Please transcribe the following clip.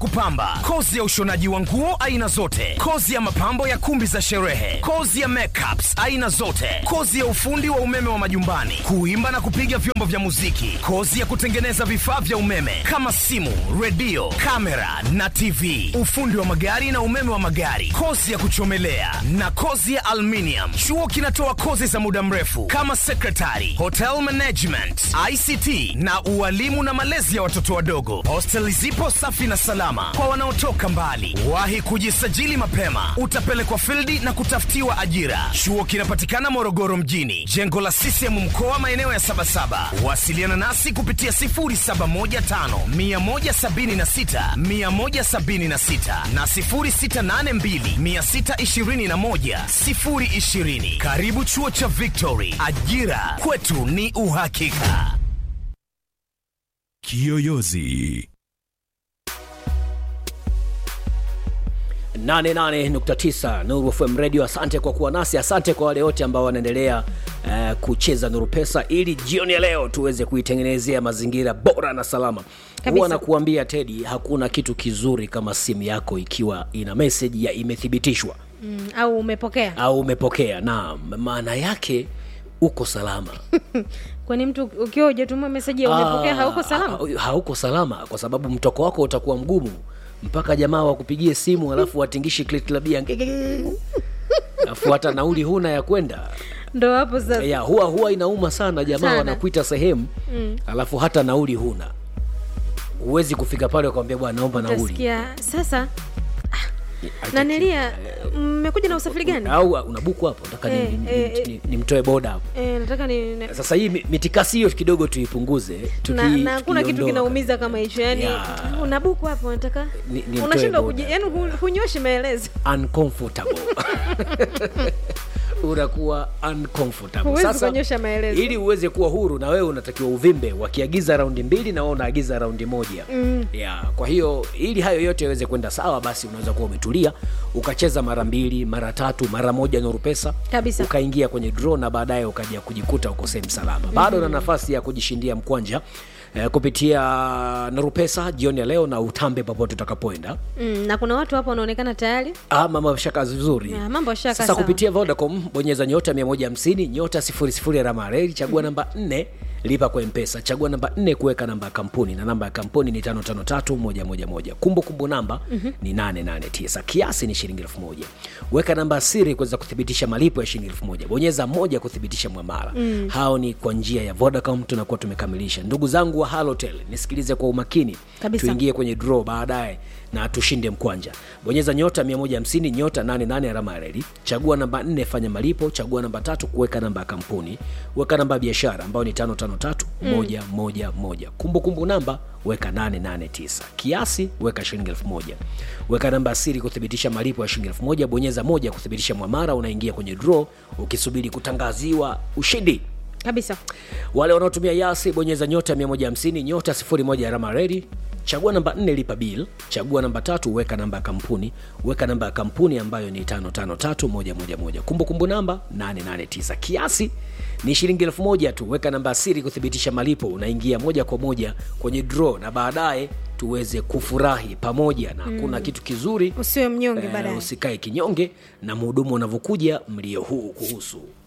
kupamba, kozi ya ushonaji wa nguo aina zote, kozi ya mapambo ya kumbi za sherehe, kozi ya makeups aina zote, kozi ya ufundi wa umeme wa majumbani, kuimba na kupiga vyombo vya muziki, kozi ya kutengeneza vifaa vya umeme kama simu, redio, kamera na TV, ufundi wa magari na umeme wa magari, kozi ya kuchomelea na kozi ya aluminium. Chuo kinatoa kozi za muda mrefu kama secretary, hotel management, ICT na ualimu na malezi ya watoto wadogo. Hosteli zipo safi na salama kwa wanaotoka mbali. Wahi kujisajili mapema, utapelekwa fildi na kutafutiwa ajira. Chuo kinapatikana Morogoro mjini, jengo la CCM mkoa, maeneo ya Sabasaba. Wasiliana nasi kupitia 0715 176 176 na 0682 621 020. Karibu chuo cha Victory, ajira kwetu ni uhakika. Kiyoyozi 88.9 Nuru FM Radio. Asante kwa kuwa nasi, asante kwa wale wote ambao wanaendelea uh, kucheza Nuru Pesa ili jioni ya leo tuweze kuitengenezea mazingira bora na salama. Kabisa. Huwa nakuambia Tedi, hakuna kitu kizuri kama simu yako ikiwa ina message ya imethibitishwa mm, au umepokea au umepokea, na maana yake uko salama. kwani mtu ukiwa hujatuma meseji ya umepokea Ah, hauko salama ha- hauko salama kwa sababu mtoko wako utakuwa mgumu mpaka jamaa wakupigie simu alafu watingishi kliklabia alafu hata nauli huna ya kwenda ndo hapo sasa ya huwa huwa inauma sana jamaa Sana. wanakuita sehemu alafu hata nauli huna huwezi kufika pale ukamwambia bwana naomba nauli utasikia sasa nanilia mmekuja na usafiri gani au unabuku hapo nataka ni- Eh, ni- eh, ni- eh. ni- nimtoe boda hapo e, nataka ni ne- sasa hii mi- mitikasi hiyo kidogo tuipunguze tuki- na na hakuna kitu tukiondoa. kinaumiza kama hicho yani Ya. unabuku hapo nataka Ni- ni unashindwa mtoe kuji- boda. yani hu- hunyoshi maelezo uncomfortable unakuwa uncomfortable Huwezi sasa kuonyesha maelezo. ili uweze kuwa huru na wewe unatakiwa uvimbe wakiagiza raundi mbili na wewe unaagiza raundi moja mm. yeah. kwa hiyo ili hayo yote yaweze kwenda sawa basi unaweza kuwa umetulia ukacheza mara mbili mara tatu mara moja nuru pesa Kabisa. ukaingia kwenye draw na baadaye ukaja kujikuta uko sehemu salama bado na nafasi ya kujishindia mkwanja eh, kupitia narupesa jioni ya leo na utambe popote utakapoenda mm, na kuna watu hapo wanaonekana tayari Ah, mambo shaka vizuri Ya, mambo yashaka sasa sawa. kupitia vodacom bonyeza nyota 150 nyota 00 alama ya reli chagua namba 4 lipa kwa mpesa chagua namba 4 kuweka namba ya kampuni na namba ya kampuni ni 553111 kumbukumbu namba ni 889 kiasi ni shilingi 1000 weka namba ya siri kuweza kuthibitisha malipo ya shilingi 1000 bonyeza moja kuthibitisha mwamara hao ni kwa njia ya vodacom tunakuwa tumekamilisha ndugu zangu wa halotel nisikilize kwa umakini Kabisa. tuingie kwenye draw baadaye na tushinde mkwanja bonyeza nyota 150 nyota 88 alama ya reli chagua namba 4 fanya malipo chagua namba tatu kuweka namba ya kampuni weka namba ya biashara ambayo ni 553111 kumbukumbu namba weka 889 kiasi weka shilingi 1000 weka namba ya siri kuthibitisha malipo ya shilingi 1000 bonyeza moja kuthibitisha mwamara unaingia kwenye draw ukisubiri kutangaziwa ushindi kabisa wale wanaotumia yasi bonyeza nyota 150 nyota 01 alama redi chagua namba 4 lipa bill chagua namba tatu weka namba ya kampuni weka namba ya kampuni ambayo ni 553111 kumbukumbu namba 889 kiasi ni shilingi elfu moja tu weka namba ya siri kuthibitisha malipo unaingia moja kwa moja kwenye draw na baadaye tuweze kufurahi pamoja na hakuna kitu kizuri usiwe mnyonge eh, baadaye usikae kinyonge na mhudumu unavyokuja mlio huu kuhusu